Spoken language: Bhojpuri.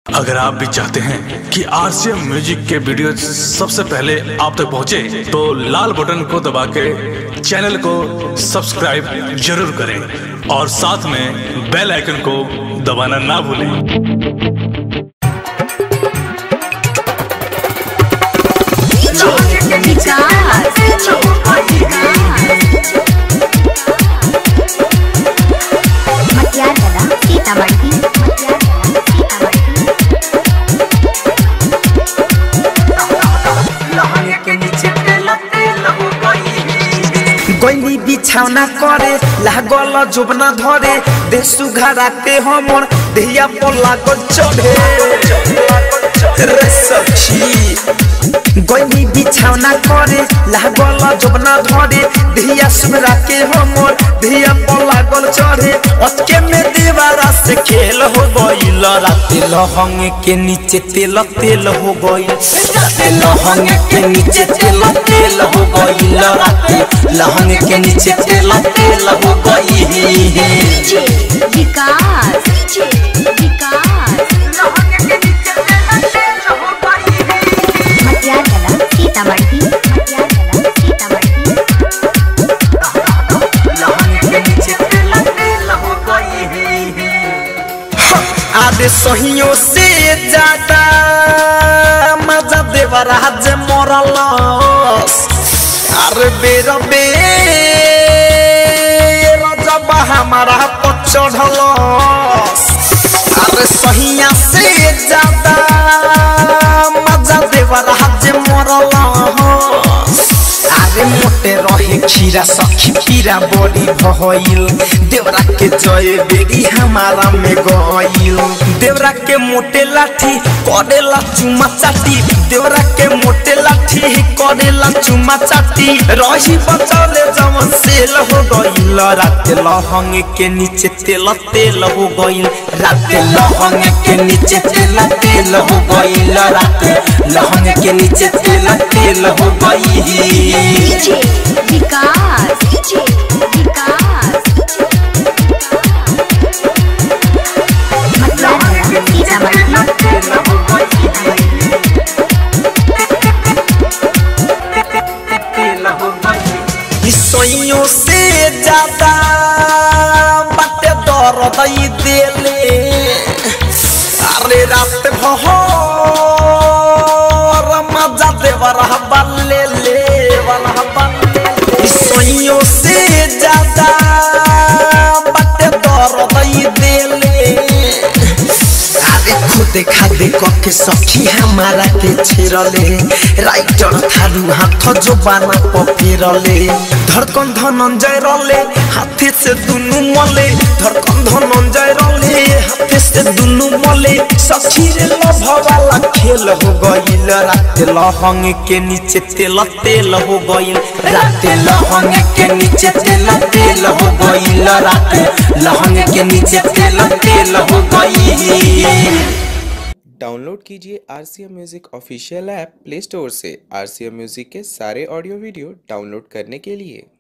अगर आप भी चाहते हैं कि आरसीएम म्यूजिक के वीडियो सबसे पहले आप तक पहुंचे, तो लाल बटन को दबा के चैनल को सब्सक्राइब जरूर करें और साथ में बेल आइकन को दबाना ना भूलें ಮಧ್ಯಾಹ್ನದ ಸೀತಾಮढ़ी ಮಧ್ಯಾಹ್ನದ ಸೀತಾಮढ़ी गैली बिछावना करे लागल जोबना धरे देसु घराते हमर देहिया पर लागल चढ़े रे सखी गैली बिछावना करे लागल जोबना धरे देहिया सुगरा के हमर देहिया पर लागल चढ़े अटके में दीवारा से खेल हो गइल राते लहंग के नीचे तेल तेल हो गइल राते लहंग के नीचे तेल तेल हो गइल राते लहंग के नीचे तेल तेल हो गइल विकास विकास ಮಧ್ಯಾಹ್ನದ ಸೀತಾಮढ़ी ಮಧ್ಯಾಹ್ನದ ಸೀತಾಮढ़ी आदे सहियों से ज्यादा मजा देवरा जे मरलस अरे बेर बेर जब हमारा पर चढ़लस अरे सहिया से ज्यादा मजा देवरा जे मरलस अरे मोटे रहे खीरा सखी पीरा बड़ी भइल देवरा के जय बेगी हमारा में गइल देवरा के मोटे लाठी करेला चुमा चाटी देवरा के मोटे लाठी करेला चुमा चाटी रही बचौले जवन सेल हो गइल रात लहंग के नीचे तेल तेल हो गइल रात लहंग के नीचे तेल तेल हो गइल रात लहंग के नीचे तेल तेल हो गइल विकास विकास मध्याह्नದ ಸೀತಾಮढ़ी ईसोइयों से ज्यादा बाटे दर्द ई देले अरे रात भर मजा देवर बल्ले ले वाला बल्ले ईसोइयों से ज्यादा बाटे दर्द ई देले अरे खुदे खादे कके सखी हमारा के छेरले राइटर थारू हाथ जो बाना पफेरले धड़कन धनंजय रले हाथे से दुनु मले धड़कन धनंजय रले हाथे से दुनु मले सखी रे लभ वाला खेल हो गइल रात लहंग के नीचे तेल तेल हो गइल रात लहंग के नीचे तेल तेल हो गइल रात लहंग के नीचे तेल तेल हो गइल डाउनलोड कीजिए R C M music official app play store से आर सी एम म्यूज़िक के सारे ऑडियो वीडियो डाउनलोड करने के लिए